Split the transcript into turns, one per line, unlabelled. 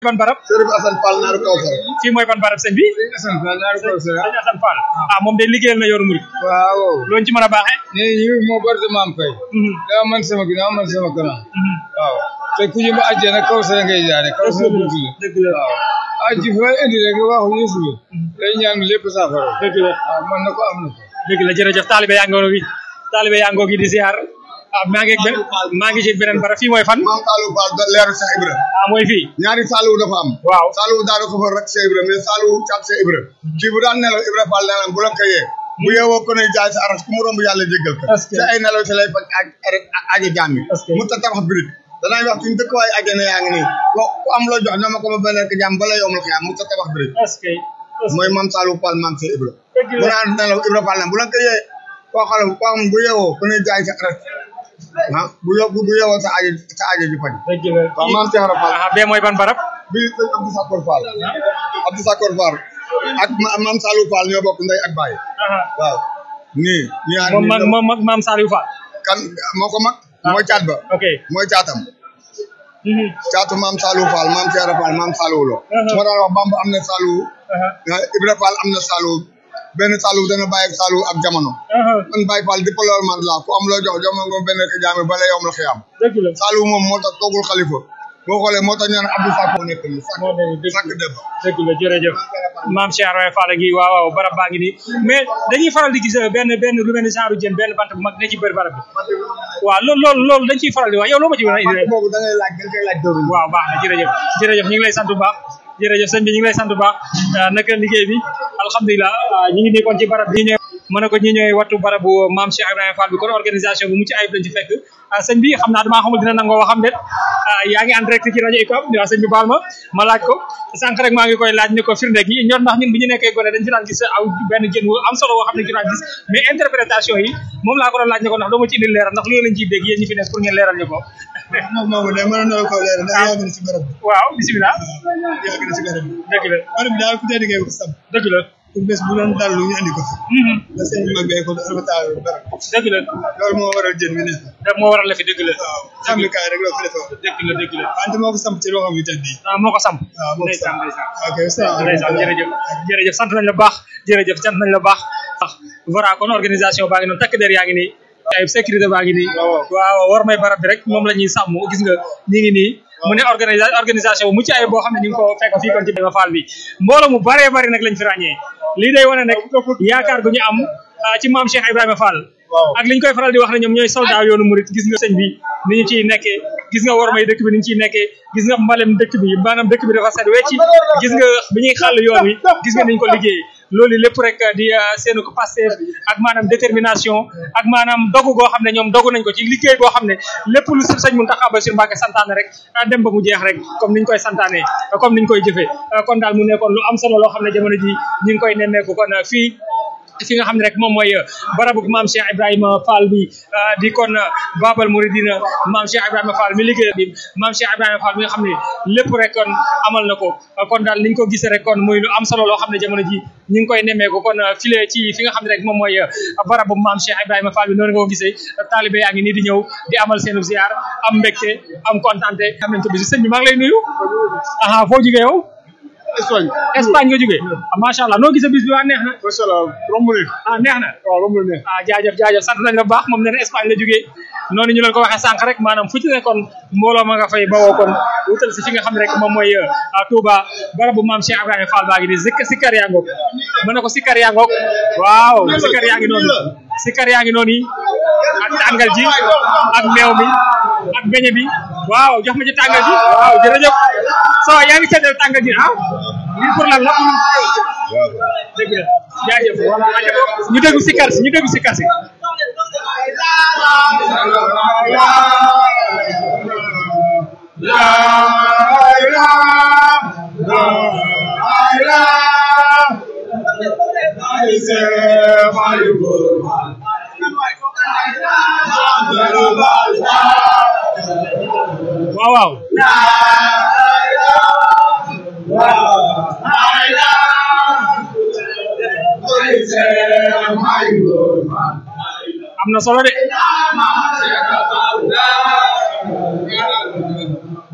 ban barab
Sërif Assane Fall naaru Kawsara.
fii mooy ban barab sëñ bi
Assane Fall naaru Kawsara.
sëñ Assane Fall ah moom de liggéeyal na yoonu murid
waaw.
looñu ci mën a baaxee
nee ñu moo bari maam fay. daa man sama ginnaaw man sama kanam. waaw. te ku ñu ba àjjana Kawsara ngay jaare Kawsara buntu la.
dëgg la
waaw. aji fa indi rek waxu Yeesu bi. day ñaan lépp saafara.
dëgg la
waaw man na ko am na ko.
dëgg la jërëjëf taalibe yaa ngoo gi taalibe yaa ngoo gi di ziar ah maa ngi ak benn maa ngi ci beneen barab fii mooy fan
maam Saliou Fall da leeru Cheikh Ibra.
ah mooy fii
ñaari Saliou dafa am.
waaw
Saliou daal ko fa rek Cheikh Ibra mais Saliou caat Cheikh Ibra. kii bu daan nelaw Ibra Fall nelaw bu la ko yee. bu yeewoo ko ne jaay sa aras ku mu romb yàlla jéggal ko.
Est-ce que-
te ay nelaw ci lay faj ak aji jaam yi.
Est-ce que-
mu ta tabax birig danay wax suñu dëkk waaye ajjana yaa ngi nii ko ku am loo jox na ma ko ma benn ko jàmm bala yomul xiyaam mu ta tabax birig
est-ce que est-ce
mooy maam Saliou Fall maam Cheikh Ibra.
Dëgg la.
bu naan nelaw Ibra Fall na bu la ko yee koo xam koo xam bu yeewoo ku ne jaay sa aras ah bu yo bu yeewoo sa aji sa aji di faj.
dëgg la
waaw maam Cheikh Ibra Fall
ah bee mooy ban barab
bii sëñ Abdou Sakor Fall Abdou Sakor Fall ak ma- maam Saliou Fall ñoo bokk ndey ak baay waaw nii ñaar
moom
nii
mag moom mag maam Saliou Fall
kan moo ko mag mooy caat ba
ok
mooy caatam
Mhm.
caatu maam Saliou Fall maam Cheikh Fall maam Saliou lo
Uh-huh.
moo daan wax Bamba am na Saliou
aha
ah, Ibra Fall am na Saliou benn Saliou dana bàyyi ak Saliou ak jamono
aha
man Baye Fall di loolu man la ku am loo jox jox ma nga benn ko jaami bala yom la xiyam
dëgg la
Saliou moom moo tax toogul xalifa boo xoolee moo tax ñu naan Abdou Sakor nekk nii sàkk
moo ne dëgg
sàkk dëbb
dëgg la jërëjëf maam Cheikh Ibrahima Fall ngi waaw waaw barab baa ngi nii mais dañuy faral di gis benn benn lu mel ni genre jën benn bant bu mag ne ci bëri barab bi waaw loolu loolu loolu dañ ciy faral di wax yow loo ma ci mën a indi
boobu da ngay laaj da ngay laaj dëru
waaw baax na jërëjëf jërëjëf ñu ngi lay sant bu baax jërëjëf sëñ bi ñu ngi lay sant bu baax ah, naka liggéey bi alhamdulilah ah, ñu ngi nii kon ci barab bi ñëw mën na ko ñi ñooy wattu barabu maam Cheikh Ibrahima Fall bi kon organisation bu mucc ayib lañ ci fekk ah, sëñ bi xam naa damaa xamul dina nangoo waxam déet ah, yaa ngi en direct ci rajo UCAB waaw sëñ bi baal ma ma laaj ko sànq rek maa ngi koy laaj ni ko firnde gi ñor ndax ñun bi ñu nekkee gone dañ ci daan gis aw benn jën wu am solo woo xam ne ci daan gis mais interprétation yi moom laa ko doon laaj ne ko ndax doo ma ci indil leeral ndax loolu lañ ciy dégg yéen ñi fi nekk pour ngeen leeral ñu ko
moom moomu de mën na ko leer ndax yàgg na ci barab bi
waaw bisimilah
yàgg na ci barab bi
dëgg la
barab bi daal ku tedd ngay ko sam
dëgg la
pour bés bu doon dal lu ñu andi ko fi
Mhm.
da seen mag bee ko albataa barab
dëgg la
loolu moo waral jën bi ne
daf moo waral la fi dëgg la
waaw sàmmikaay rek la fi defee woon
dëgg la dëgg la
wante moo ko samp ci loo xam ne tedd yi
ah moo ko samp
waaw moo ko
ndeysaan
samp
ndeysaan
ok salaamaaleykum
ndeysaan jërëjëf jërëjëf sant nañ la baax jërëjëf sant nañ la baax ah voilà kon organisation baa ngi noonu takk der yaa ngi nii ay sécurité baa ngi nii waaw war may barab bi rek moom la ñuy sàmm gis nga ñi ngi nii mu ne organisa organisation bu mucc ayib boo xam ne ñu ngi ko fekk fii kon ci Ibrahima Fall bi mbooloo mu baree bari nag lañ fi ràññee lii day wane nag yaakaar gu ñu am ah, ci maam Cheikh Ibrahima Fall ak li ñu koy faral di wax ne ñoom ñooy soldat yoonu murit gis nga sëñ bi ni ñu ciy nekkee gis nga wormay dëkk bi ni ñu ciy nekkee gis nga mbalem dëkk bi maanaam dëkk bi dafa set wecci gis nga bi ñuy xàll yoon wi gis nga ni ñu ko liggéeyee loolu lépp rek di ah, seenu ko Pastef ak maanaam détermination ak maanaam dogu goo xam ne ñoom dogu nañ ko ci liggéey boo xam ne lépp lu si sëñ Mountakha Bassirou Mbacké santaane rek ah, dem ba mu jeex rek comme niñ koy santaane comme niñ koy jëfee ah, kon daal mu nekkoon lu am solo loo xam ne jamono ji ñu ngi koy nemmeeku kon ah, fii fi nga xam ne rek moom mooy barabu maam Cheikh Ibrahima Fall bi ah, di kon ah, Babal Mouridina maam Cheikh Ibrahima Fall mi liggéey bi maam Cheikh Ibrahima Fall mi nga xam ne lépp rek kon amal na ko ah, kon daal niñ ko gisee rek kon muy lu am solo loo xam ne jamono ji ñu ngi koy nemmeeku kon ah, file ci fi nga xam ne rek moom mooy ah, barabu maam Cheikh Ibrahima Fall bi noonu nga ko gisee taalibe yaa ngi nii di ñëw di amal seenu ziar am mbégte am kontante am nañ ko bisi sëñ bi maa ngi lay nuyu aha foo jugee yow
Espagne
Espagne nga jugee ah, macha allah noo gisee bis bi waa neex na
macha allah romb ne
ah neex na
waaw romb ne
ah jaajëf jaajëf sant nañ la bu baax moom nee na Espagne la jógee noonu ñu leen ko waxee sànq rek maanaam fu ci ne kon mbooloo ma nga fay bawoo kon wutal si fi nga xam ne rek moom mooy ah, Touba barabu maam Cheikh Ibrahima Fall baa ngi nii zik sikkar yaa ngoog mën na ko sikkar yaa ngoog waaw sikkar yaa ngi noonu sikkar yaa ngi noonu yi ak tàngal ji ak meew mi ak beñe bi waaw jox ma ci tàngal ji waaw jërëjëf so yaa ngi seetal tàngal ji ah lii pour lan la dëgg la jaajëf ñu déglu sikkar si ñu déglu sikkar si waaw waaw am na solo de